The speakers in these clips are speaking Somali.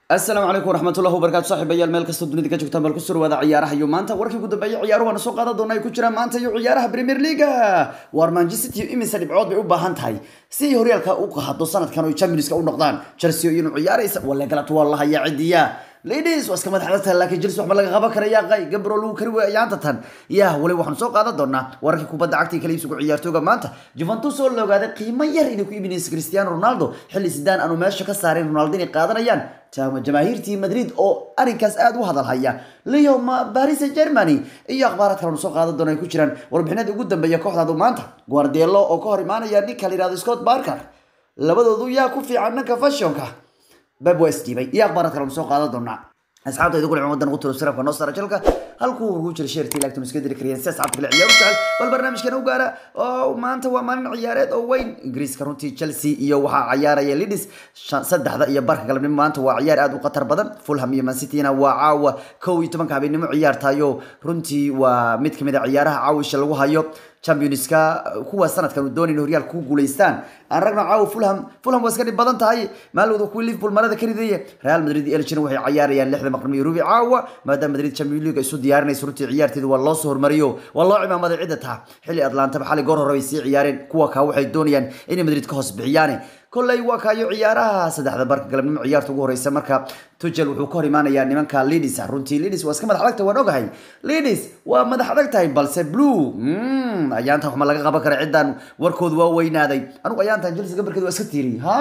asalaamu calaykum waraxmatullahi wabarakatu saaxiibayaal meel kastoo dunida ka joogtaan bal ku soo dhawaada ciyaaraha iyo maanta warkii ugu dambeeyay ciyaaruhu waana soo qaadan doona ay ku jiraan maanta iyo ciyaaraha premier leaga waar manchester city imise dhibcood bay u baahan tahay si ay horyaalka u qaado sanadkan oo championska u noqdaan chelsea inuu ciyaaraysa walla galabta waa la hayaa cidiya ladies waa iska madax adagtahay laakiin chelsea waxba laga qaban karaya qay gabro lagu kari waaya ayaanta tan yaa wali waxaanu soo qaadan doonaa wararkii kubadda cagta kala iibsigu ciyaartooga maanta juventus oo la ogaaday qiimo yar inay ku iibinaysa cristiano ronaldo xilli sidaan aanu meesha ka saarayn ronaldo inay qaadanayaan jamaahiirtii madrid oo arrinkaas aada u hadalhaya leo paris germany iyo akhbaaraad kale nu soo qaadan doona ay ku jiraan warbixinada ugu dambeeya kooxdaadu maanta guardielo oo ka hor imaanaya ninka la yihahdo scott barker labadoodu yaa ku fiican dhanka fashionka bab waa isdhiibay iyo akhbaaraad kale nu soo qaadan doonaa asxaabta idinku dhicin wadan ugu tiro sirafka noo saara jalka halkuu ugu jira sheertii laagtum iska diri kariyeen si asxaabta kale ciyaar u jecel bal barnaamijkan u gaara oo maanta waa maalin ciyaareed oo weyn ingiriiska runtii chelsea iyo waxaa ciyaaraya lidis saddexda iyo barka galabnimo maanta waa ciyaar aad u khatar badan fulham iyo mansityna waa caawa kow iyo tobanka habeenimo ciyaartayo runtii waa mid kamid a ciyaaraha caawisha lagu hayo championska kuwa sanadkan uu doonayna horyaalka ku guuleystaan aan ragna caawa fulham fulham waa iska dhib badan tahay maalowda kuwii liverpool marada ka ridaya real madrid iyo elgin waxay ciyaarayaan lixda maqrimo iyo rubi caawa maadaama madrid champion league isu diyaarinayso runtii ciyaarteeda waa loo soo hormariyo waa loo cimaamaday cidda taha xilli atlantaba xalay goor hore bay sii ciyaareen kuwa kaa waxay doonayaan inay madrid ka hoos bixiyaane kolley waa kaayo ciyaaraha saddexda barka galabnimo ciyaarta ugu horeysa marka tugel wuxuu ka hor imaanayaa nimanka lidis runtii lidis waa iska madax adag tahay waan ogahay lidis waa madax adag tahay balse blue ayaantan waxma laga qaban kara ciddan warkoodu waa weynaaday anugu ayaantan chelsea gabarkeeda waa iska tiiriyey ha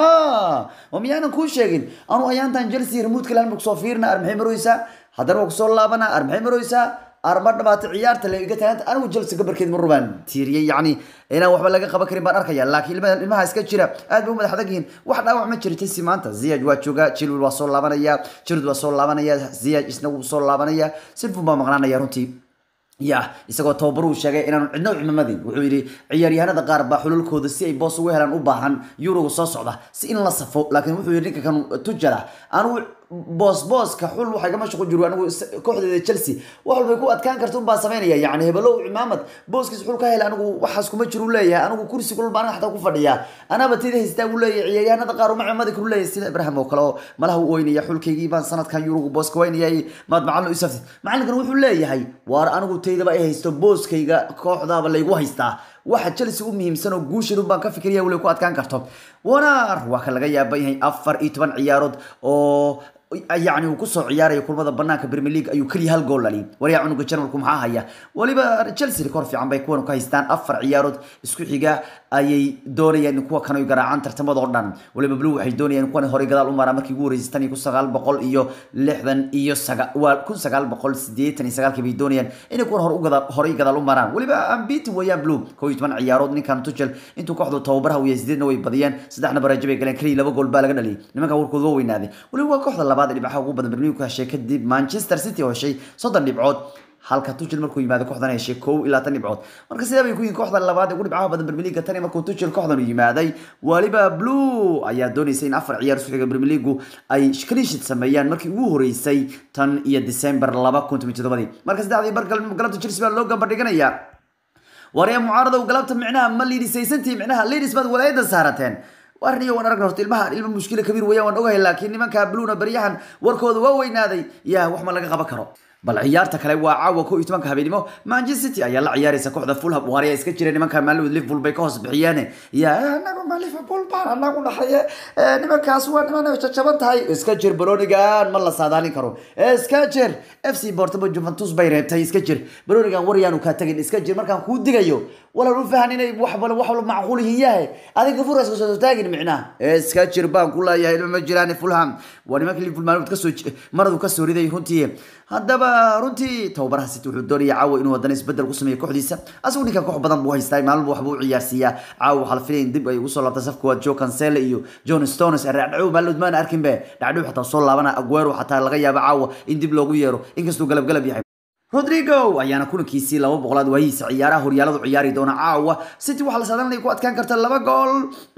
oo miyaanan kuu sheegin anugu ayaantan chelsea remote kalan kusoo fiirna ar maxay maroysaa haddana waa kusoo laabana ar maxay maroysaa arma dhamaatay ciyaarta la iga taaganta anigu chelsea gabarkeed mar rubaan tiiriyey yacni inaan waxba laga qaban karin baan arkaya laakiin ilmaha iska jira aad bay u madax adag yihiin wax dhaawac ma jira chelsea maanta ziyaj waa jooga chilwell waa soo laabanaya jirud waa soo laabanaya ziyaj isna wuu soo laabanaya silfun baa maqnaanaya runtii ya isagoo tababaruu sheegay inaanu cidno cimamadin wuxuu yidhi ciyaaryahanada qaar baa xululkooda si ay boos ugu helaan u baahan yuroga soo socda si in la safo laakiin wuxuu yidhi ninka kan tujala anugu boos booska xul waxay gama shaqo jiru anigu kooxdeeda chelsea wax walbay ku adkaan karta unbaa samaynaya yani hebelow cimaamad booskiis xul ka hela anigu waxaas kuma jiru leeyahay anigu kursi kulul baan xataa ku fadhiyaa anaba tida haystaa buu leeyahay ciyaaryahanada qaar uma cimadi karu leeyahay sida ibrahim oo kale oo malaha u oynaya xulkaygii baan sanadkan yurugu booska waynayay maad macalin u isaftid macalinkan wuxuu leeyahay waar anigu taydaba ay haysto booskayga kooxdaaba laygu haystaa waxa chelsea u muhiimsan oo guushan baan ka fikiraya wali ku adkaan karto wanar waa ka laga yaaba yahay afar iyo toban ciyaarood oo yani uu kusoo ciyaaraya kulmada banaanka premier league ayuu keliya hal gool dhaliy waryaa cunuga jarmalku maxaa haya waliba chelsea rikoor fiican bay kuwan ka haystaan afar ciyaarood isku xiga ayay doonayaan in kuwa kan ay garaacaan tartamada oo dhan waliba blue waxay doonayaan kuwan horey gadaal u maraa markii ugu horeysay tan iyo kun sagaal boqol iyo lixdan iyo saga waa kun sagaal boqol sideetan iyo sagaalkii bay doonayaan inay kuwan hore u gadaal horey gadaal u maraan waliba ambitin weeyaan blue kow iyo toban ciyaarood ninkan tuchel intuu kooxdu tababaraha uu yahay sideedna way badiyeen saddexna barajo bay galeen keliya laba gool baa laga dhaliyay nimanka warkooda waa weynaaday waliba waa kooxda labaad dhibcaha ugu badan Premier League heshay kadib Manchester City oo heshay soddon dhibcood halka Tuchel markuu yimaado kooxdan heshay kow ilaa tan dhibcood marka sidaa bay ku yihiin kooxda labaad ugu dhibcaha badan Premier League tani markuu Tuchel kooxdan u yimaaday waliba Blue ayaa doonaysay in afar ciyaar isku xiga Premier League ay shkaliishid sameeyaan markii ugu horeysay tan iyo December 2017 marka saddexdii bargal galabta Chelsea baa loo gambar dhiganayaa waraya mucaarada galabta micnaha ma liidisaysantii micnaha ladies baad walaayada saarateen warniyo waan aragna horta ilmaha ilma mushkila kabiir weeyaan waan ogahay laakiin nimanka bluuna baryahan warkooda waa weynaaday yaa wax ma laga qaban karo bal ciyaarta kale waa caawa ko iyo tobanka habeenimo manchester city ayaa la ciyaaraysa kooxda fulham waaraya iska jira nimanka maalmood liverpool bay ka hoos bixiyeen ya anagu ma liverpool baan anagu dhaxaye nimankaas waa niman jajaban tahay iska jir baronigan ma la saadaalin karo iska jir f c portamo juventus bay reebtay iska jir baronigan waryaanu kaa tagin iska jir markaan kuu digayo walaan u fahan inay wax bal wax macquul yihiin yahay adiga furas kasoo taagin micnaha iska jir baan ku leeyahay ilma ma jiraan fulham waa nimanka liverpool maalmood kasoo maradu kasoo riday runtii haddaba runtii tababaraha city wuxuu doonaya caawa inuu haddana isbedel ku sameeyo kooxdiisa asagu ninkan koox badan buu haystaa maalmo waxbuu u ciyaarsiiyaa caawa waxaa la filaya in dib ay ugu soo laabta safka waa joe cancele iyo john stones dhacdhow maalmood maana arkinbe dhacdhow xataa soo laabana aguero xataa laga yaabo caawa in dib loogu yeero inkastuu galab galab yahay rodrigo ayaana kulankiisii laba boqolaad waayihiisa ciyaaraha horyaaladu ciyaari doona caawa city waxaa la saadanaya ku adkaan karta laba gool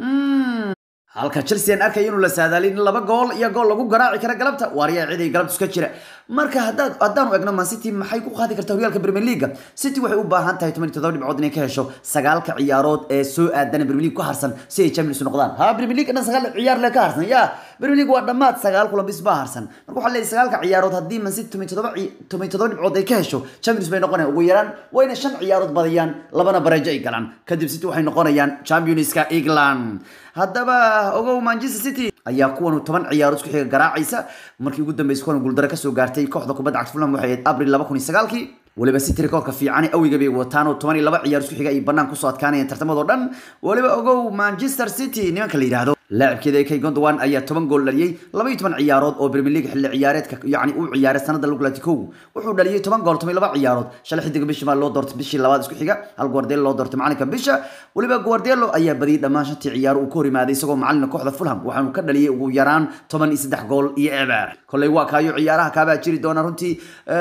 halka chelsea aan arkaya inuu la saadaalin laba gool iyo gool lagu garaaci kara galabta waaryaa cid ay galabta iska jira marka haddaad haddaanu egno man city maxay ku qaadi kartaa horyaalka premier league city waxay u baahan tahay toban iyo toddoba dhibcood inay ka hesho sagaalka ciyaarood ee soo aadana premier league ku harsan si ay champions u noqdaan ha premier league dhan sagaal ciyaar le ka harsan ya premier league waa dhammaad sagaal kulan bis baa harsan marka waxaa leeyahay sagaalka ciyaarood haddii man city toban todoba toban todoba dhibcood ay ka hesho champions bay noqonayaan ugu yaraan waa inay shan ciyaarood badiyaan labana bareejo ay galaan kadib city waxay noqonayaan championska england haddaba ogow manchester city ayaa kuwan toban ciyaarood isku xiga garaacaysa markii ugu dambeysay kuwan guuldaro kasoo gaartay kooxda kubadda cagta fulham waxay ahayd abril laba kun iyo sagaalkii waliba city rekoorka fiican awiga bay wataan oo toban iyo laba ciyaar isku xiga ay banaan kusoo adkaanayeen tartamadoo dhan waliba ogow manchester city nimanka la yidhaahdo laacibkeeda kay gondwan ayaa toban gool dhaliyey laba iyo toban ciyaarood oo premier league xilli ciyaareedka yacni uu ciyaaray sanada lagu laati kow wuxuu dhaliyey toban gool toban iyo laba ciyaarood shalay xidiga bishii maa loo doortay bishii labaad isku xiga hal guardiola loo doortay macalinka bisha waliba guardiola ayaa badiyey dhammaan shantii ciyaaro uu ka hor yimaaday isagoo macalina kooxda fulham waxaanu ka dhaliyey ugu yaraan toban iyo saddex gool iyo eber kolley waa kaayo ciyaaraha kaabaa jiri doona runtii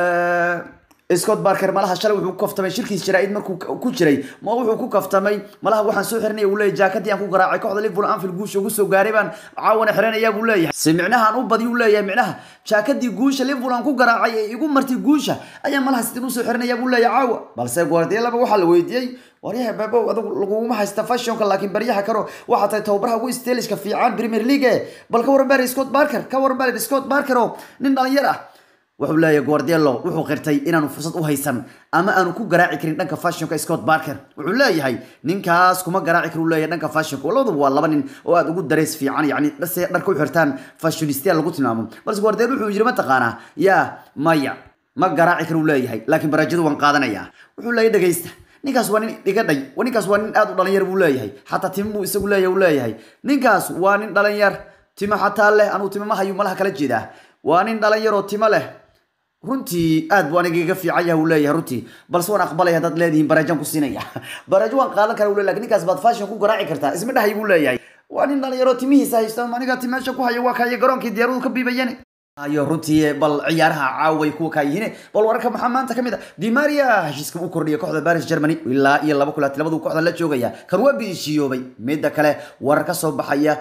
scott barker malaha shalay wuxuu ku kaftamay shirkiis jaraa'id markuu ku jiray ma wuxuu ku kaftamay malaha waxaan soo xiranaya uu leeyahay jaakadii aan ku garaacay kooxda liverpool anfield guusha ugu soo gaaray baan caawana xiranaya buu leeyahay si micnaha aan u badiy uu leeyahay micnaha jaakadii guusha liverpool aan ku garaacay ee igu martay guusha ayaa malaha sidin usoo xiranaya buu leeyahay caawa balse guardiolaba waxaa la weydiiyey waryaha baabo adigu laguma haysta fashionka laakiin baryaha karo waxaa tahay tababaraha ugu steliska fiican premier league bal ka waran bari scott barker ka waran bari scott barker oo nin dhalinyar ah wuxuu leeyahay guardiolo wuxuu qirtay inaanu fursad u haysan ama aanu ku garaaci karin dhanka fashionka scott barker wuxuu leeyahay ninkaas kuma garaaci kar uu leeyahay dhanka fashionka labaduba waa laba nin oo aad ugu dareys fiican yacni se dharka u xirtaan fashionistia lagu tilmaamo balse guardiolo wuxuu yiri mataqaanaa yaa maya ma garaaci kar uu leeyahay laakiin baraajadu waan qaadanayaa wuxuu leeyahay dhegaysta ninkaas waa nin dhigadhay ninkaas waa nin aad u dhalinyar buu leeyahay xataa timo buu isagu leeyahay uu leeyahay ninkaas waa nin dhalinyar timo xataa leh anuu timo ma hayu malaha kala jeedaa waa nin dhalinyar oo timo leh runtii aad buu aniga iga fiican yahay uu leeyahay runtii balse waan aqbalaya haddaad leedihiin baraajaan ku siinaya baraajo waan qaadan kara uu leeyahay lakin ninkaas baad fashion ku garaaci kartaa isma dhahay buu leeyahay waa nin dhalinyaro timihiisa haysta aniga timeesha ku haya waa kaya garoonkii diyaaradu ka biibayeen ayo runtii bal ciyaaraha caaway kuwa kaa yihiin bal wararka maxaa maanta kamid a dimaria heshiiska u kordhiyay kooxda paris germany ilaa iyo laba kulaati labadu kooxda la joogaya kan waa biishiyoobay midda kale warar ka soo baxaya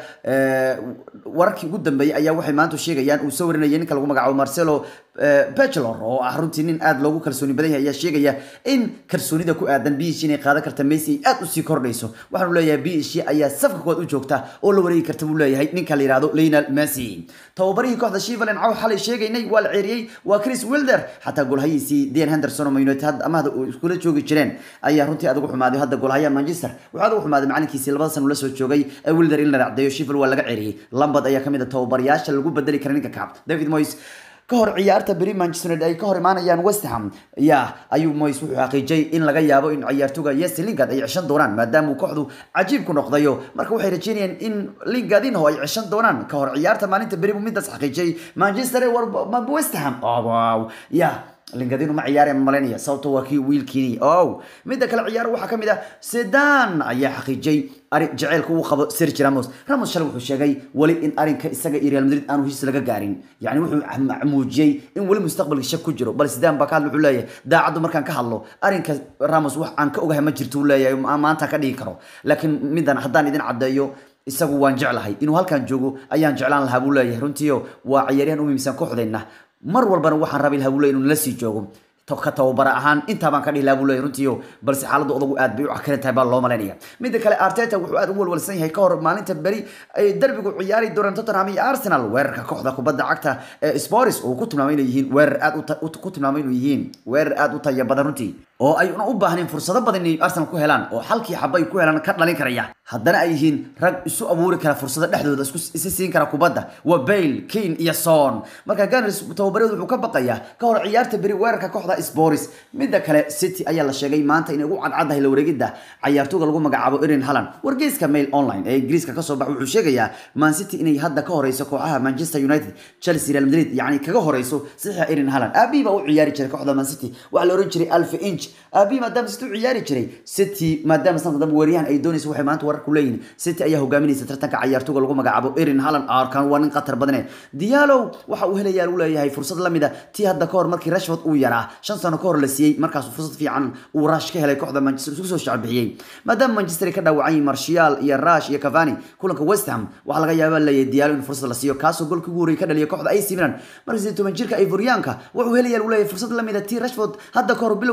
wararkii ugu dambeeyay ayaa waxay maanta sheegayaan uu soo warinayay ninka lagu magacaabo marcelo bachelor oo ah runtii nin aad loogu kalsooni badan yahay ayaa sheegaya in kalsoonida ku aadan biishi inay qaadan karta messi ay aad usii kordhayso waxaanu leeyahay biishi ayaa safka koowaad u joogta oo la wareegi karta buu leeyahay ninka la yihahdo lionel messi tababarihii kooxda shivaland caw xalay sheegaynay waa la ceeriyey waa chris wilder xataa golhayiisii dan henderson oo man united hadda amahda iskula joogi jireen ayaa runtii aad ugu xumaaday hadda golhayaha manchester waxaa aad ugu xumaaday macalinkiisii labada san ula soo joogay ee wilder in la racdeeyo shival waa laga ceeriyey lambad ayaa kamid a tababarayaasha lagu bedeli kara ninka kacab david moyes ka hor ciyaarta beri manchester united ay ka hor imaanayaan west ham ya ayuu moyes wuxuu xaqiijiyay in laga yaabo in ciyaartoga yes lingard ay ceshan doonaan maadaama uu kooxdu cajiib ku noqdayo marka waxay rajeynayaan in lingardinho ay ceshan doonaan ka hor ciyaarta maalinta beri buu midaas xaqiijiyay manchester west ham oh, wow ya lingadinu ma ciyaare malanaya sababto waa kii wiilkiini ow midda kale ciyaaro waxaa kamid ah sedan ayaa xaqiijiyay arin jaceylka uu qabo sergi ramos ramos shalay wuxuu sheegay weli in arinka isaga iyo real madrid aanu heshiis laga gaarin yani wuxuu muujiyey in weli mustaqbalka shak ku jiro bal sedan baa ka hadla wuxuu leeyahay daacaddu markaan ka hadlo arinka ramos wax aan ka ogahay ma jirto uu leeyahay maanta ka dhigi karo laakiin midan haddaan idin caddeeyo isagu waan jeclahay inuu halkan joogo ayaan jeclaan lahaa buu leeyahay runtiio waa ciyaaryahan u muhiimsan kooxdeenna mar walbana waxaan rabi lahaa buu leeyahay inuu nala sii joogo ka tababara ahaan intaa baan ka dhihi lahaa buu leeyahay runtiio balse xaaladda odagu aad bay u cakaran tahay baa loo malaynaya midda kale arteta wuxuu aad u walwalsan yahay ka hor maalinta beri ay derbigu ciyaari doonaan tottenham iyo arsenal weerarka kooxda kubadda cagta ee spors uu ku tilmaamay inay yihiin weerar aad ku tilmaamay inuu yihiin weerar aad u taya badan runtii oo ay una u baahnayn fursado badan inay arsenal ku helaan oo halkii xaba ay ku helaan ka dhalin karaya haddana ay yihiin rag isu abuuri kara fursado dhexdooda isku isi siin kara kubadda waa bale kane iyo son marka gunners tababareedu wuxuu ka baqayaa ka hor ciyaarta beri weerarka kooxda sporis midda kale city ayaa la sheegay maanta inay ugu cadcaddahay la wareegidda cayaartooga lagu magacaabo erin halland wargeyska mail online ee ingiriiska kasoo bax wuxuu sheegayaa man city inay hadda ka horeyso kooxaha manchester united chelsea real madrid yacni kaga horeyso saxiixa erin halland aabihi baa u ciyaari jiray kooxda man city waxaa la oran jiray alfa inch aabihi maadaama city u ciyaari jiray city maadaama sanadka dambe weeryahan ay doonayso waxay maanta warar ku leeyihin city ayaa hogaaminaysa tartanka cayaartooga lagu magacaabo erin halland arkan waa nin khatar badane diallo waxa uu helayaa uu leeyahay fursad lamid a tii hadda kahor markii rashford uu yaraa shan sano kahor la siiyey markaasuu fursad fiican uu rash ka helay kooxda manchester isku soo shacbixiyey maadaama manchester ay ka dhaawacay martial iyo rash iyo cavani kulanka west ham waxaa laga yaabaa leeyahay diallo in fursad la siiyo kaasoo golkii ugu horreeyay ka dhaliya kooxda ac milan marka sidii toban jirka ivoriyaanka wuxuu helayaa uu leeyahay fursad lamid a tii rashford hadda kahor bilowgii la siiyey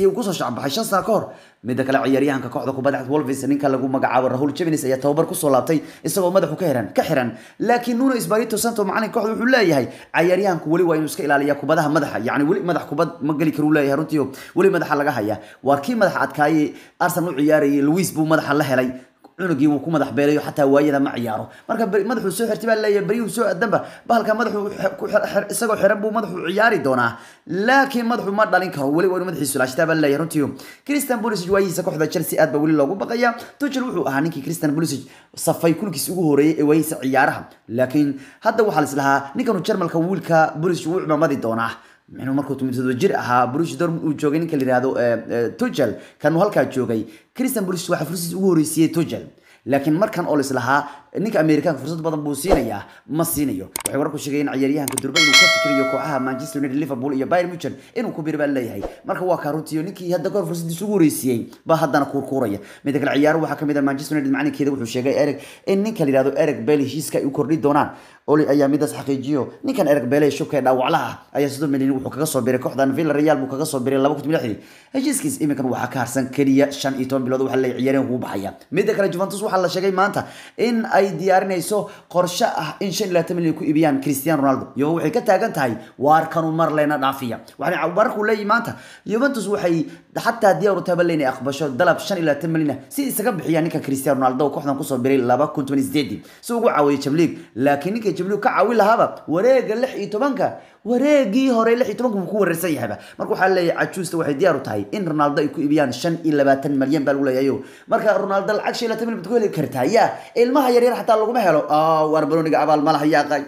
uu kusoo shacbaxay shan sano ka hor midda kale ciyaaryahanka kooxda kubadda cagta wolves ninka lagu magacaabo rahul jevins ayaa tababar kusoo laabtay isagoo madaxu ka xiran ka xiran laakiin nuno espirito santo macalin kooxda wuxuu leeyahay ciyaaryahanku weli waa inuu iska ilaaliya kubadaha madaxa yacni weli madax kubad ma geli karuu leeyahay runtii weli madaxa laga haya waa kii madaxa adkaayay arsenal u ciyaarayay luis buu madaxa la helay cunugii wuu ku madax beelayo xataa waayada ma ciyaaro marka madaxuu soo xirtay baa leeyahay beryuhu soo adanba bahalka madaxu isagoo xiran buu madaxu ciyaari doonaa laakiin madaxu ma dhalin karo weli waa inuu madaxiisu laashtaa baa leeyahay runtii christian pulisic waayihiisa kooxda chelsea aad baa weli loogu baqaya tuchel wuxuu ahaa ninkii christian pulisic safay kulkiis ugu horeeyay ee waayihiisa ciyaaraha laakiin hadda waxaa la islahaa ninkanu jarmalka wiilka pulisic wuu cimamadi doonaa minu markuu tumitado jir ahaa Borussia Dortmund uu joogay ninka la yiraahdo Tuchel kan uu halkaa joogay Christian Pulisic waxa fursad ugu horeysiyay Tuchel laakiin markan oo islahaa ninka Amerikaanka fursad badan buu siinayaa ma siinayo waxay warku sheegayeen ciyaaryahanka Durban inuu ka fikirayo kooxaha Manchester United Liverpool iyo Bayern Munich inuu ku biir baa leeyahay marka waa ka runtii ninkii hadda goor fursadiisa ugu horeysiyay ba haddana kuurkuuraya mid kale ciyaar waxa kamid ah Manchester United macalinkeeda wuxuu sheegay Eric in ninka la yiraahdo Eric Bailly heshiiska ay u kordhi doonaan oli ayaa midaas xaqiijiyo ninkan Eric Bailly shubka dhaawaclaha ayaa sidoo milyan wuxuu kaga soo biiray kooxdan Villarreal buu kaga soo biiray 2016 heshiiskiis iminkan waxa ka harsan kaliya 15 bilood waxa la ciyaareen ugu baxaya mid kale Juventus waxa la sheegay maanta in ay diyaarinayso qorshe ah in 25 milyan ku iibiyaan Cristiano Ronaldo iyo waxay ka taagan tahay waar kanu mar leena dhaafiya waxaan warku leeyahay maanta Juventus waxay xataa diyaar u tahay inay aqbasho dalab 25 milyan si isaga bixiyaan ninka Cristiano Ronaldo kooxdan ku soo biiray 2018 si ugu caawiyo Champions League laakiin ninka Champions ka caawin lahaaba wareega 16ka wareegii hore 16ka wuu ku wareersan yahayba marka waxa leeyahay cajuusta waxay diyaar u tahay in Ronaldo ay ku iibiyaan 25 milyan baa lagu leeyahay marka Ronaldo lacag 25 milyan ku heli kartaa ya ilmaha yar yar xataa laguma helo ah war baroniga abaal ma laha yaaqay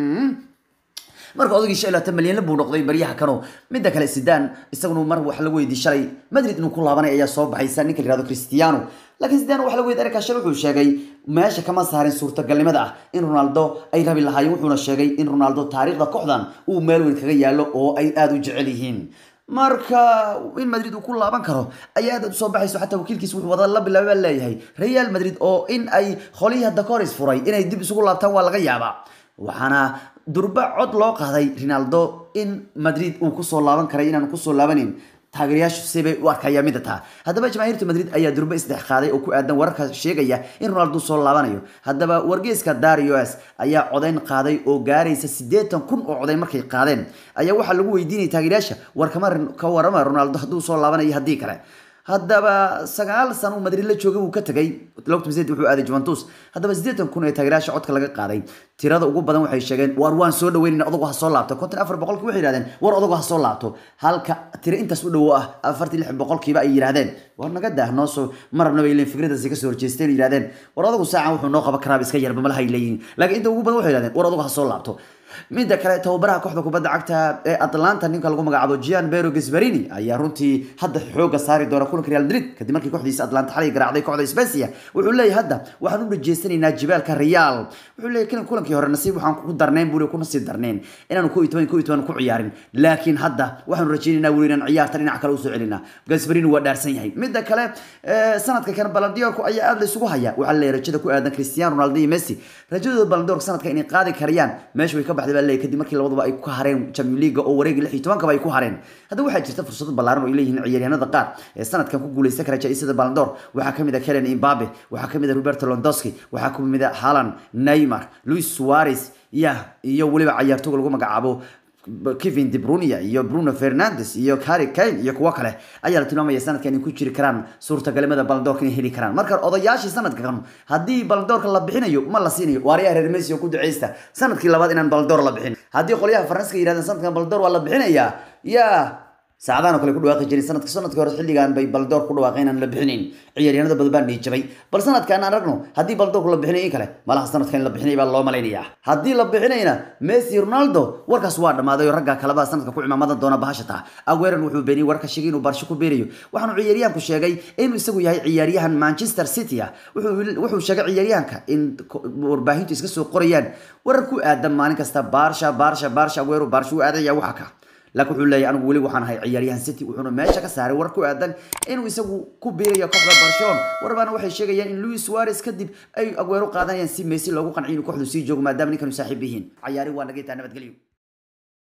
marka odagii shan laatan malyan buu noqday baryaha kano midda kale sidaan isaguna mar wax lagu weydiiyey shalay madrid inuu ku laabanay ayaa soo baxaysa ninka yirahdo cristiano laakiin sidaan wax lagu weydiiyey erika shal wuxuu sheegay meesha kama saarin suurtagalnimada ah in ronaldo ay rabi lahaayeen wuxuuna sheegay in ronaldo taariikhda kooxdan uu meel weyn kaga yaalo oo ay aada u jecel yihiin marka in madrid uu ku laaban karo ayaa aad usoo baxayso xataa wakiilkiis wuxuu wada la bilaaba leeyahay real madrid oo in ay qolihii hadda ka hor isfuray inay dib isugu laabtaan waa laga yaabaa waxaana durba cod loo qaaday ronaldo in madrid uu kusoo laaban karay inaan kusoo laabanin taageerayaashu sibay u arkaya mida taa haddaba jamaahiirta madrid ayaa durba isdhex qaaday oo ku aadan wararka sheegaya in ronaldo soo laabanayo haddaba wargeeska darius ayaa codayn qaaday oo gaaraysa siddeetan kun oo codayn markay qaadeen ayaa waxaa lagu weydiinaya taageerayaasha war kama ka warama ronaldo hadduu soo laabanayo haddii kale haddaba sagaal sano uu madrid la joogay wuu ka tagay wuxuu aaday juventus haddaba siddeetan kun ee taageerayaasha codka laga qaaday tirada ugu badan waxay sheegeen war waan soo dhaweynayna odagu ha soo laabto konton afar boqolkii waxay yidhahdeen war odagu ha soo laabto halka tiro intaas u dhowo ah afartii lix boqolkiiba ay yidhahdeen war naga daah noo soo ma rabna bay leeyihin fikradaasi kasoo horjeesteen yidhahdeen war odagu saacan wuxuu noo qaban karaaba iska yarba malahay leeyihin laakiin inta ugu badan waxay yidhahdeen war odagu ha soo laabto midda kale tababaraha kooxda kubadda cagta ee atlanta ninka lagu magacaabo gian bero gasbarini ayaa runtii hadda xooga saari doona kulanka real madrid kadib markii kooxdiisa atlanta xalay garaacday kooxda specia wuxuu leeyahay hadda waxaan u dhajeysanaynaa jibaalka real wuxuu leeyahay kulankii hore nasiib waxaan ku darnayn buu ku nasiib darnayn inaanu ku itoban ku itoban ku ciyaarin laakiin hadda waxaanu rajaynaynaa weli inaan ciyaarta dhinac kale usoo celinaa gasbarini waa dhaarsan yahay midda kale sanadka kan balandiyorku ayaa aad la isugu haya waxaa leeyahay rajada ku aadan cristiano ronaldo iyo messi rajadooda balandiyorka sanadka inay qaadi karayaan meesha way ka baxday baa leeyahay kadib markii labaduba ay ku hareen champions league oo wareegii lix iyo tobankaba ay ku hareen haddaba waxaa jirta fursado ballaaran oo ay leeyihiin ciyaaryahanada qaar ee sanadkan ku guuleysan kara jaa-isada balandor waxaa kamid ah kelen imbabe waxaa kamid ah roberto londowski waxaa kamid ah halan neymar luis suarez ya iyo weliba cayaartooga lagu magacaabo kevin de bruyne iyo bruno fernandes iyo harry kane iyo kuwo kale ayaa la tilmaamaya sanadkan inay ku jiri karaan suurtagalnimada balandoorka inay heli karaan marka odayaashii sanadka kan haddii balandoorka la bixinayo ma la siinayo waaryaa reer messi oo ku duceysta sanadkii labaad inaan balandoor la bixin haddii qolyaha faranska yidhahdeen sanadkan balandoor waa la bixinayaa yaa saacadahan oo kale ku dhawaaqi jiray sanadka sanadkii hore xilligan bay baldoor ku dhawaaqeen aan la bixinayn ciyaaryahanada badan baa niijabay bal sanadkan aan aragno haddii baldoorku la bixinay in kale malaha sanadkan in la bixinay baa loo malaynayaa haddii la bixinayna messi ronaldo warkaas waa dhammaaday oo ragga kaleba sanadka ku cimaamadan doona bahashata agueran wuxuu beeniyey warka sheegay inuu barsho ku beerayo waxaanu ciyaaryahanku sheegay inuu isagu yahay ciyaaryahan manchester city ah wuxuu sheegay ciyaaryahanka in warbaahintu iska soo qorayaan warar ku aadan maalin kasta baarsha baarsha baarsha aguero baarsha u aadaya waxa ka laakiin wuxuu leeyahay anigu weli waxaan ahay ciyaaryahan city wuxuuna meesha ka saaray war ku aadan inuu isagu ku biirayo kooxda barcelona warbaana waxay sheegayaan in luis suarez kadib ay aguero qaadanayaan si messi loogu qanciyo inuu kooxdu sii joogo maadaama ninkanu saaxiib yihiin cayaari waa naga taa nabadgelyo